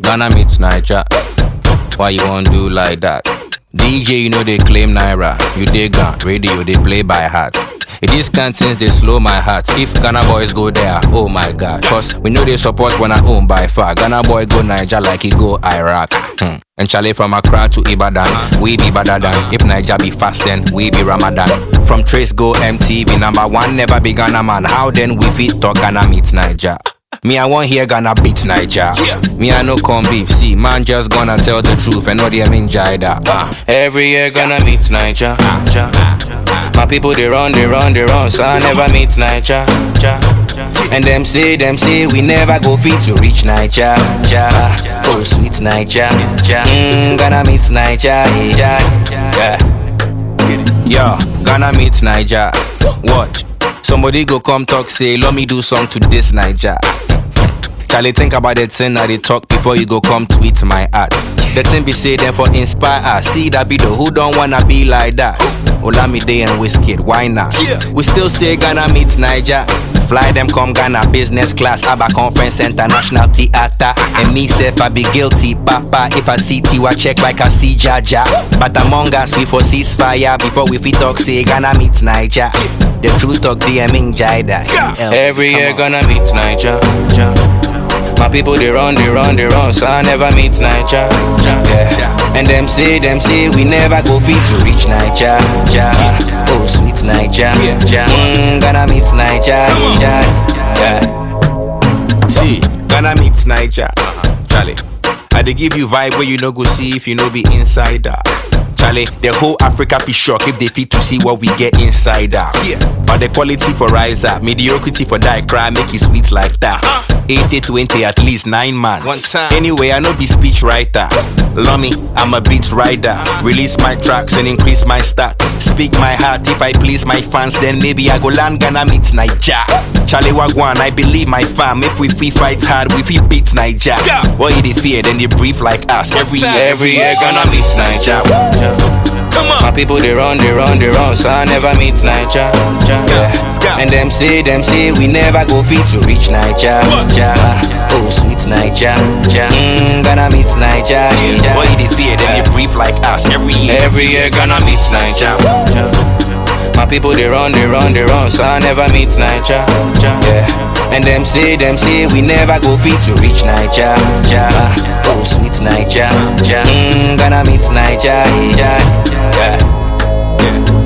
Ghana meets Niger. Why you want do like that? DJ, you know they claim Naira. You dig gun, radio, they play by heart. It is cantines, they slow my heart. If Ghana boys go there, oh my god. Cause we know they support when I own by far. Ghana boy go Niger like he go Iraq. Hmm. And Charlie from Accra to Ibadan, we be better than. If Niger be fast, then we be Ramadan. From Trace go MTV, number one, never be Ghana man. How then we fit talk Ghana meet Niger? Me, I want hear Ghana beat Niger. Yeah. Me, I no come beef. See, man, just gonna tell the truth and know they mean Jida. Uh. Every year gonna meet Niger. Ja. My people they run, they run, they run, so I never meet Niger. Ja. And them say, them say we never go fit to reach Niger. Ja. Oh sweet Niger. Ja. Mm, gonna meet Niger. Yeah. yeah. Yo, Ghana meet Niger. Watch. Somebody go come talk, say, let me do song to this Niger. Charlie, think about the thing that they talk before you go come tweet my art. The thing be say them for inspire us. See that video, who don't wanna be like that? Olamide and Wizkid, why not? Yeah. We still say Ghana meets Niger. Fly them come Ghana business class, Abba Conference Center, National Theater. And me self I be guilty, Papa. If I see Tiwa check like I see Jaja. But among us we for ceasefire before we fit talk say Ghana meets Niger. The truth talk DM in Jida. Every year gonna meet Niger. My people they run, they run, they run, so I never meet Niger. Yeah. And them say, them say we never go fit to reach Niger. Yeah. Oh sweet Niger. Yeah. Mm, gonna meet Niger. Yeah. yeah. See, Ghana meet Niger. Charlie, I dey give you vibe where you no go see if you no be insider. Charlie, the whole Africa be shock if they fit to see what we get inside out. Yeah. But the quality for rise up, mediocrity for die cry, make it sweet like that. 80 20 at least nine months. One time. Anyway, I know be speech writer. Lummy, I'm a beats rider. Release my tracks and increase my stats. Speak my heart if I please my fans, then maybe I go land Ghana meets Niger. Charlie Wagwan, I believe my fam. If we free fight hard, we free beat Niger. Ska. What you they fear, then they brief like us. Every time. year, every year, Ghana meets Niger. Come My on. people they run, they run, they run, so I never meet Niger. Yeah. Ska. And them say, them say we never go fit to reach Niger. What? Ja. Oh sweet Niger. Ja. Mm, gonna meet Niger. Yeah. Boy, they fear, then they brief like us every year. Every year gonna meet Niger. My people they run, they run, they run, so I never meet Niger. Yeah. And them say, them say we never go fit to reach Niger. Ja. Oh sweet Niger. Ja. Mm, gonna meet Niger. Yeah. yeah.